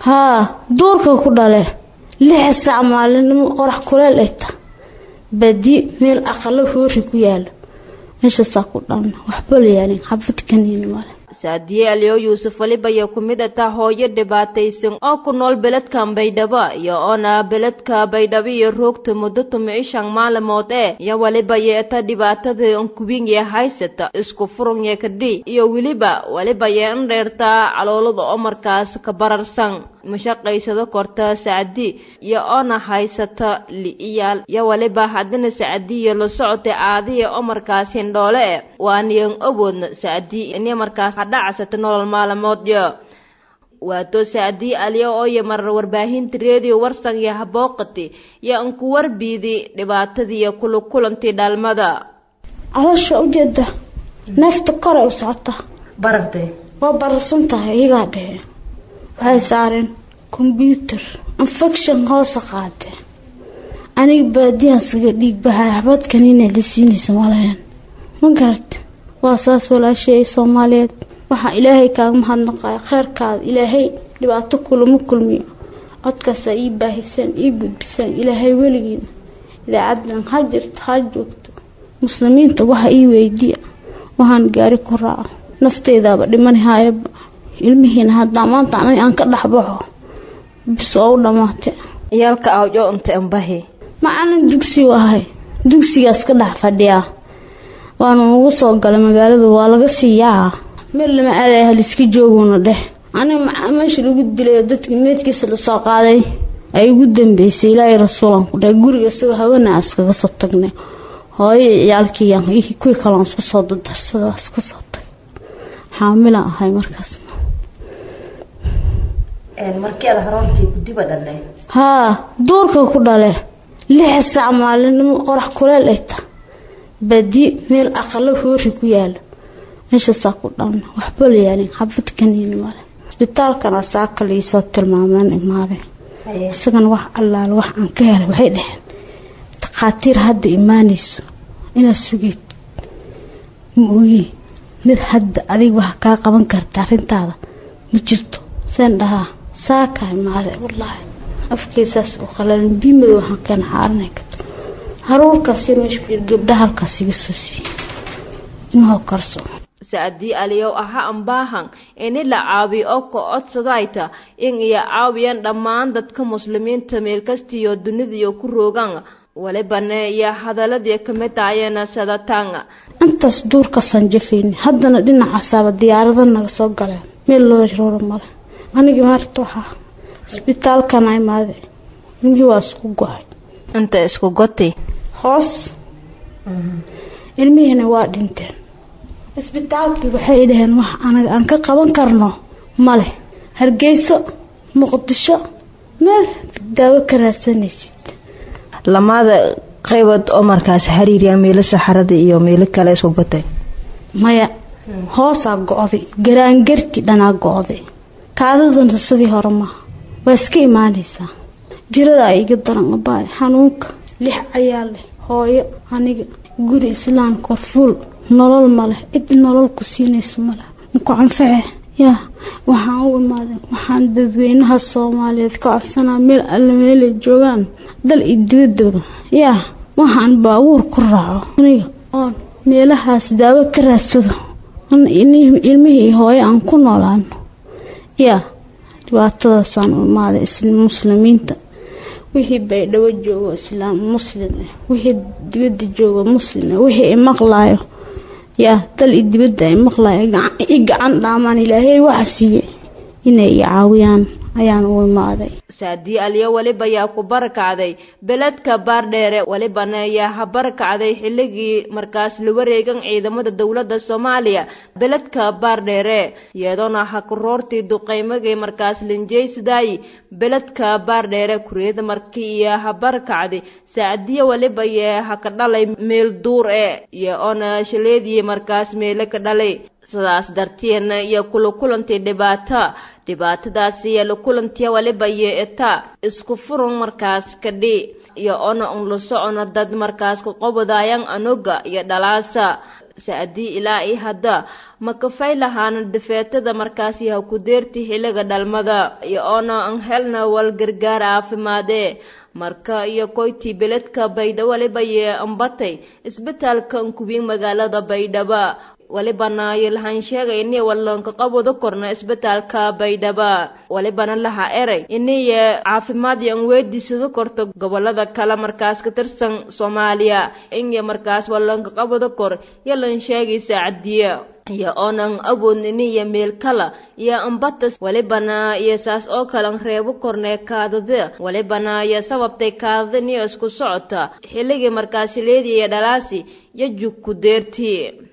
haa duurka ku dhale lix sac maalinimo qorax kuleel ay ta badi meel aqalo hoori ku yaalo meeshaasaa ku dhalna waxba la yaalin xabad kaniini male saadiye aliyo yuusuf waliba iyo ku mid ata hooyo dhibaataysan oo ku nool beledkan baydhabo iyo oona beledka baydhabo iyo roogta muddo tumici shan maalimood ee iyo waliba yeeta dhibaatada nkubinye haysata isku furunye kadhi iyo weliba waliba yee in dheertaa caloolada oo markaas ka bararsan mashaqaysado korta sacdi iyo oona haysata li'iyaal iyo waliba haddana sacdiyo la socotay aadiya oo markaas hindhoole e waaniyan awoodna sacdi ini markaas hadhacasata nolol maalmoodyo waato sacdii aliya oo yamar warbaahinta reediyo warsan iyo habooqati iyo anku warbiidi dhibaatadiiyo kula kulantii dhalmada caloosha ujeeda neefta koray u socota barartay waa bararsan tahay iyagaa dhehe waxay saareen kombyuutar infection hoose qaadeen aniga baadiyahasaga dhiig bahay xabadkanina la siinaysa malayan ma garat waa saas walaashay soomaaliyeed waxaa ilaahay kaaga mahadnaqaya kheyrkaada ilaahay dhibaato kulama kulmiyo codkaasaa ii baahisaan ii gudbisaan ilaahay weligiina idaacadan ha jirto ha joogto muslimiinta waxa ii weydiiya waxaan gaari ku raaco nafteydaaba dhimani haayaba ilmihiina haddaa maanta aniga aan ka dhexbaxo bis oo u dhammaatay ciyaalka awjo unta ambahi macalin dugsi ahay dugsigaas ka dhex fadhiyaa waana ugu soo galay magaalada waa laga sii yaaca meel lama aadaya haliska jooguna dheh aniga meesha lagu dilay oo dadkii meedkiisa lasoo qaaday ay ugu dambeysay ilaahay rasuulan ku dhahay guriga isagoo hawana iskaga soo tagnay hooyo ciyaalkii kuwii kaloon isku soo dadarsada iska soo tagay xaamilaan ahay markaas markii aad haroontii gudiba dhalay haa duurka ku dhale lix sac maalinimo qorax kuleel ay ta badi meel aqalo hoori ku yaalo meeshaasaa ku dhalna waxba la yaalin xabad kaniini male isbitaalkana saaka liisoo tilmaameen imaadeen isagana wax allaale wax aan ka helay waxay dhaheen takhaatiir hadda imaanayso inaad sugeed ma ogi mid hadda adig wax kaa qaban karta arrintaada ma jirto seen dhahaa saaka imaade wallaahi afkeysaas u qalalin biimadow waxaan keena xaaranay karto haruurkaasi meesha ku jira gabdha halkaas iga soo siiye inahoo karso sacdii aliyow aha ambaahan ini la caabiyo oo ka codsadayta in iyo caawiyaan dhammaan dadka muslimiinta meel kastiyo dunidaiyo ku roogaan walibane iyo hadaladii kamid ahayeen sadataanga intaas duurkaasaan jafayni haddana dhinacasaaba diyaarada naga soo galeen meel loo rooro male anigii maarta waxaa isbitaalkana imaade ilmihii waa isku go-ay inta isku goti hoos ilmihiina waa dhinteen isbitaalkii waxay dhaheen wax anaga aan ka qaban karno male hargeyso muqdisho meel daawo ka raadsanaysid lamada qaybood oo markaas xiriiriya meelo saxarada iyo meelo kale isku gotay maya hoosaa go-day garaangarti dhanaa go-day kaadadana sidii hore maaha waa iska imaanaysaa jiradaa iga daran abaay xanuunka lix cayaal leh hooyo aniga guri islaamka fuul nolol maleh cid nolol ku siinayso maleh muku canface yaa waxaan u imaadeen waxaan dadweynaha soomaaliyeed ka codsanaa meel alle meelay joogaan dal iyo dibadaba yaa waxaan baabuur ku raaco aniga oon meelahaas daawo ka raadsado ilmihii hooyo aan ku noolaano yaa dhibaatadaasaan u imaaday muslimiinta wixii baydhabo joogo islaam muslim ah wixii dibadda joogo muslim ah wixii i maqlaayo yaa dal i dibadda ay maqlaayo i gacan dhaamaan ilaahay waxa siiye inay i caawiyaan ayaan u imaaday saadii aliyo weliba yaa ku barakacday beledka baardheere welibana yaa ha barakacday xilligii markaas la wareegan ciidamada dowladda soomaaliya beledka baardheere iyadoona ha kuroortii duqaymagay markaas linjeysidaay beledka baardheere kureeda markii iyo ha barakacday saacadiya weliba yee ha ka dhalay meel duur e iyo oona shaleedii markaas meele ka dhalay sidaas dartiina iyo kula kulantii dhibaato dhibaatadaasi iyo la kulantiya waliba yeeta isku furun markaas kadhi iyo ona un la socono dad markaas ka qobodaayan anoga iyo dhalaasa sacdii ilaa i hadda ma kafay lahaana difeetada markaasi ha ku deerti xilliga dhalmada iyo oona an helna wal gargaar caafimaadee marka iyo koytii beledka baydhabo waliba yee ambatay isbitaalka ankubiin magaalada baydhaba walibana lahan sheegay inay wallanka qabwada korna isbitaalka baydhaba walibana laha eray inay caafimaad yan weydisado korto gobolada kale markaas ka tirsan soomaaliya inay markaas wallanka qabwada kor yalan sheegay saacadiya iyo oonan awoodnin iyo meel kala iyo ambatas walibana iyo saas oo kalan reebo kornee kaadada walibana iyo sababtay kaadada niyo isku socota xilligii markaasi leedi iyo dhalaasi iyo jug ku deertii